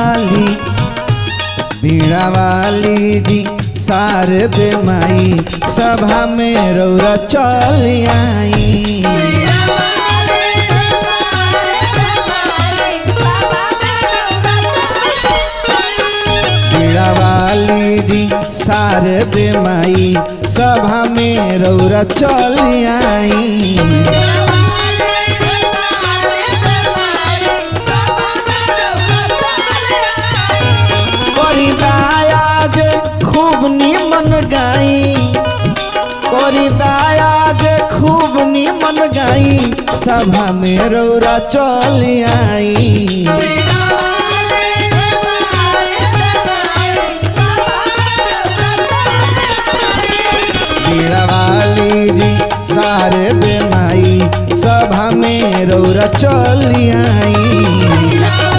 वाली बीड़ा वाली जी शारद माई सभा में रौरा चल आई बीड़ा वाली जी शारद माई सभा में रौरा चल आई करी दायाज खूब निमन गाई करी दायाज खूब निमन गाई सभा में रौरा चल आई बीड़ा वाली जी सारे बेमाई सभा में रौरा चल आई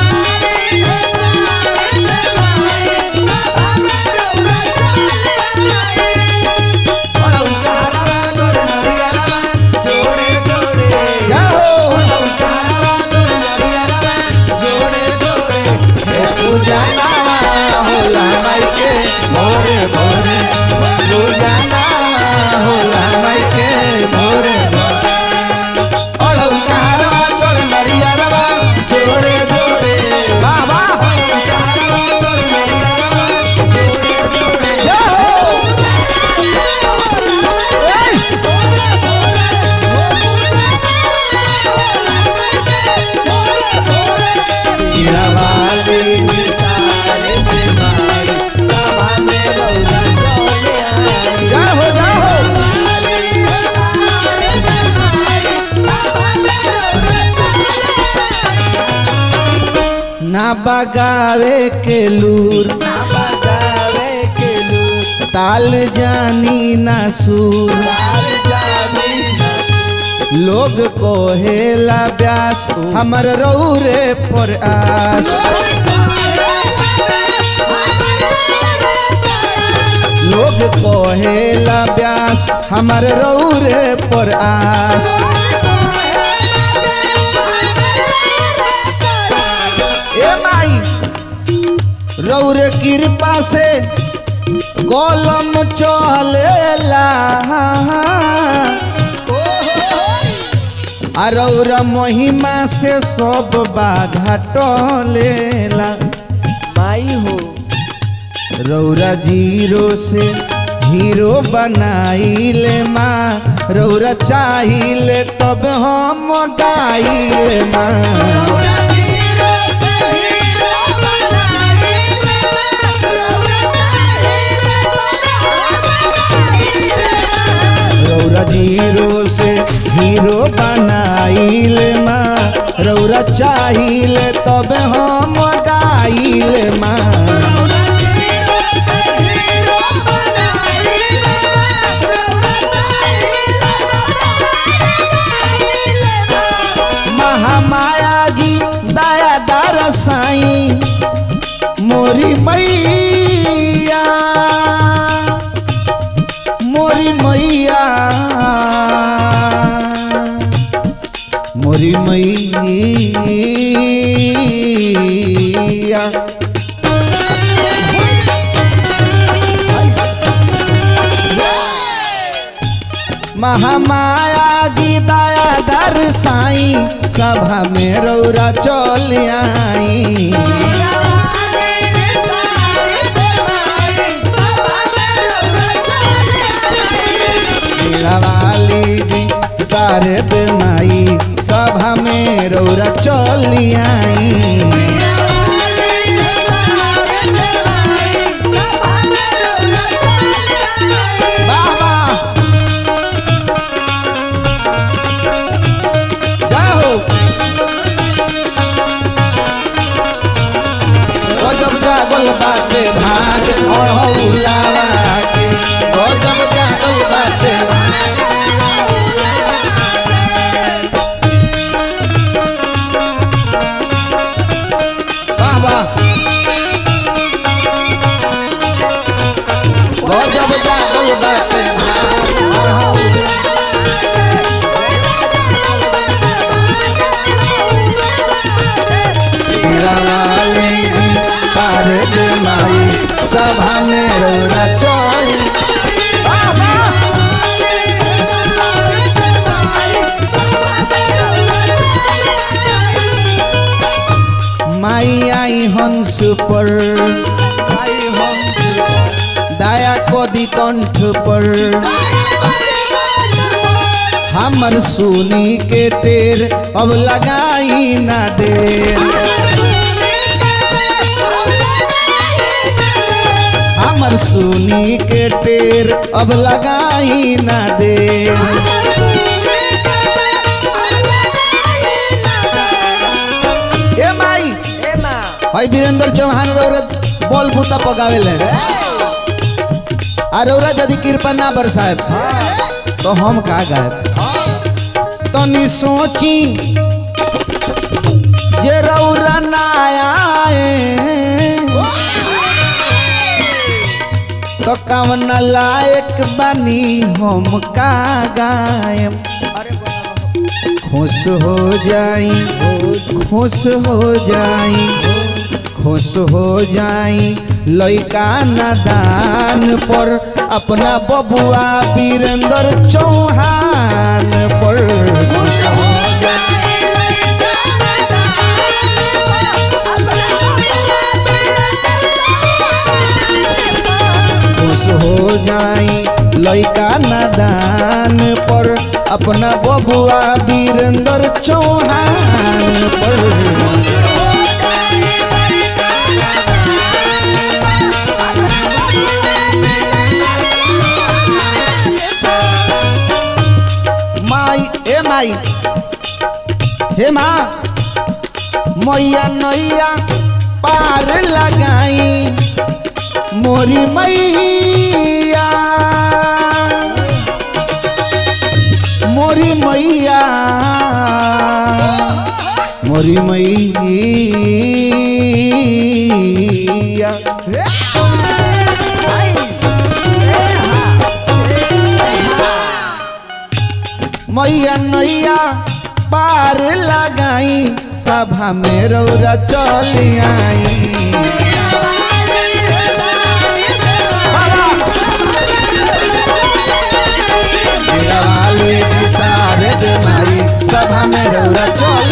जाओ पूजा नामा होला माई के भोरे भोरे पूजा नामा होला माई के भोरे भोरे अड़ौ कारवा चल नरियरवा जोड़े जोड़े बाबा जाओ ए! हीरा वाली जी सारे बेमाई सभा में रौरा चले आई जाओ जाओ ना बगावे के लूर ना बगावे के लूर ताल जानी ना सूर लोग कोहेला व्यास हमर रौरे पर आस लोग कोहेला व्यास हमर रौरे पर आस ए माई रौरे कृपा से कलम चलेला आ रौरा महिमा से सब बाधा टलेला माई हो रौरा जीरो से हीरो बनाइले माँ रौरा चाहिए तब हम गाइले माँ रौरा जीरो से हीरो बनाइले माँ रौरा चाहिए तब हम गाइले माँ महामाया जी दया दार साई मोरी मैया मोरी मैया मोरी मैया महामाया जी दया दर साई सभा में रौरा चल आई मीरा वाली जी सारे बेमाई सभा में रौरा चल आई बाबा जाओ गजब जागल बाटे भाग अहौलावा के गजब जागल बाटे बाबा गजब जागल बाटे भाग अहौलावा हीरा वाली जी पर दया कोदी कंठ पर हमर सुनी के टेर अब लगाई ना देर हमर सुनी के टेर अब लगाई ना देर ए माई ए माँ हई वीरेंद्र चौहान रौरत बोल बूता पकावेले आ रौरा यदि कृपा ना बरसाए तो हम का गायब तनी सोची जे रौरा ना आए तो कवन लायक बनी हम का गायब खुश हो जाई खुश हो जाई खुश हो जाई लइका नादान पर अपना बबुआ वीरेंद्र चौहान पर खुश हो खुश हो जाई लइका नादान पर अपना बबुआ वीरेंद्र चौहान पर माई ए माई हे माँ मैया नैया पार लगाई मोरी मैया मोरी मैया मोरी मैया मैया नैया पार लगाई सभा में रौरा चल आई वाले की सारद माई सभा में रौरा चल